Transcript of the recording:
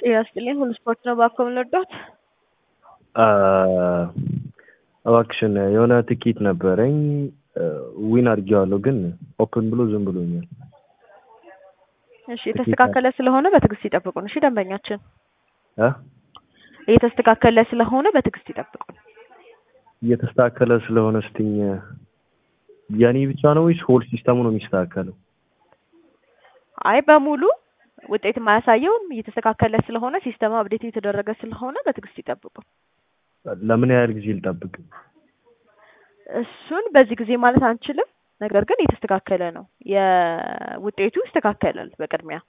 ጤና ይስጥልኝ። ሁሉ ስፖርት ነው ባኮ የምንወዳት እባክሽን የሆነ ትኬት ነበረኝ ዊን አድርጌዋለሁ፣ ግን ኦፕን ብሎ ዝም ብሎኛል። እሺ የተስተካከለ ስለሆነ በትዕግስት ይጠብቁን። እሺ ደንበኛችን እ እየተስተካከለ ስለሆነ በትዕግስት ይጠብቁን። እየተስተካከለ ስለሆነ ስትኝ የኔ ብቻ ነው ወይስ ሆል ሲስተሙ ነው የሚስተካከለው? አይ በሙሉ ውጤት የማያሳየውም እየተስተካከለ ስለሆነ ሲስተሙ አብዴት እየተደረገ ስለሆነ በትዕግስት ይጠብቁን። ለምን ያህል ጊዜ ልጠብቅ? እሱን በዚህ ጊዜ ማለት አንችልም። ነገር ግን እየተስተካከለ ነው። የውጤቱ ይስተካከላል በቅድሚያ